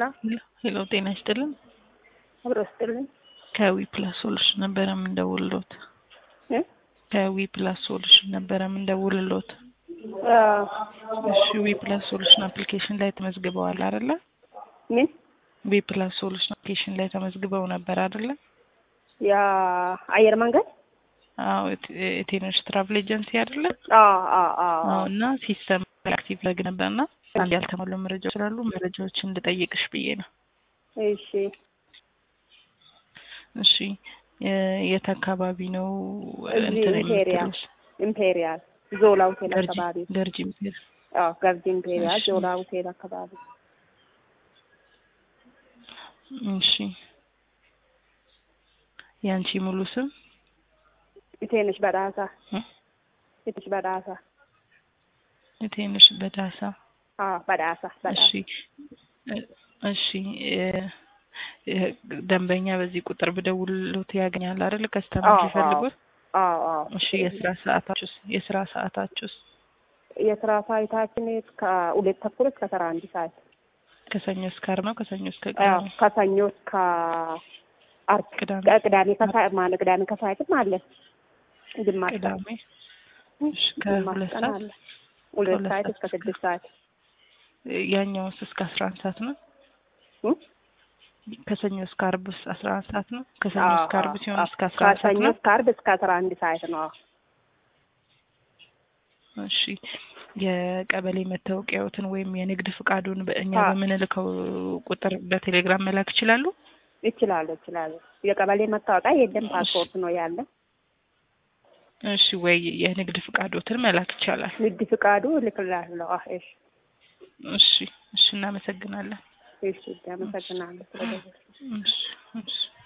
ሄሎ ሄሎ ጤና ይስጥልን። አብሮ ስጥልኝ ከዊ ፕላስ ሶሉሽን ነበረ የምንደውልሎት። እ ከዊ ፕላስ ሶሉሽን ነበረ የምንደውልሎት። አዎ እሺ ዊ ፕላስ ሶሉሽን አፕሊኬሽን ላይ ተመዝግበዋል አይደለ? ምን ዊ ፕላስ ሶሉሽን አፕሊኬሽን ላይ ተመዝግበው ነበር አይደለ? የአየር መንገድ አዎ የት- የቴነሽ ትራቭል ኤጀንሲ አይደለ? አዎ አዎ አዎ አዎ እና ሲስተም አክቲቭ ላግ ነበርና አንድ ያልተሟሉ መረጃዎች ስላሉ መረጃዎችን እንድጠይቅሽ ብዬ ነው። እሺ እሺ የ- የት አካባቢ ነው እዚህ እንትን ኢምፔሪያል የምትሉት? ኢምፔሪያል ዞላ ሆቴል ገርጂ አካባቢ ገርጂ ምትል አዎ ገርጂ ኢምፔሪያል እሺ። ዞላ ሆቴል አካባቢ እሺ ያንቺ ሙሉ ስም ኢቴነሽ በዳሳ እ? ኢቴነሽ በዳሳ የቴንሽ በዳሳ አዎ በዳሳ እሺ በዳሳ እ- እሺ እ- እ- ደንበኛ በዚህ ቁጥር ብደውልሎት ያገኛል አይደል? ከስተመር አዎ፣ ሲፈልጉት። አዎ አዎ እሺ የስራ ሰዓታችሁስ የስራ ሰዓታችሁስ የስራ ሰዓታችን እስከ ሁለት ተኩል እስከ አስራ አንድ ሰዓት ከሰኞ እስከ ዓርብ ነው? ከሰኞ እስከ አዎ ቅዳሜ? ከሰኞ እስከ አርብ ቅዳሜ ቅዳሜ ከሰዓት ማለት ቅዳሜ ከሰዓትም አለ ግማሽ ሰዓት ቅዳሜ እሺ ግማሽ ከሁለት ቀን ሰዓት አለ ሁለት ከሁለት ሰዓት ሰዓት እስከ ስድስት ሰዓት ያኛውስ እስከ አስራ አንድ ሰዓት ነው? እ? ከሰኞ እስከ ዓርብ ውስጥ አስራ አንድ ሰዓት ነው? ከሰኞ አዎ፣ እስከ ዓርብ አዎ፣ ሲሆን አዎ። እስከ አስራ አንድ ሰዓት ከሰኞ ነው? እስከ ዓርብ እስከ አስራ አንድ ሰዓት ነው። አዎ። እሺ የቀበሌ መታወቂያዎትን ወይም የንግድ ፍቃዱን በእኛ አዎ። በምንልከው ቁጥር በቴሌግራም መላክ ይችላሉ? ይችላሉ ይችላሉ። የቀበሌ መታወቂያ የለም፣ ፓስፖርት ነው ያለ። እሺ ወይ የንግድ ፍቃዶትን መላክ ይቻላል። ንግድ ፍቃዱ እልክላለሁ። አዎ፣ እሺ እሺ እሺ እናመሰግናለን። እሺ፣ አመሰግናለሁ ስለደወልሽ። እሺ እሺ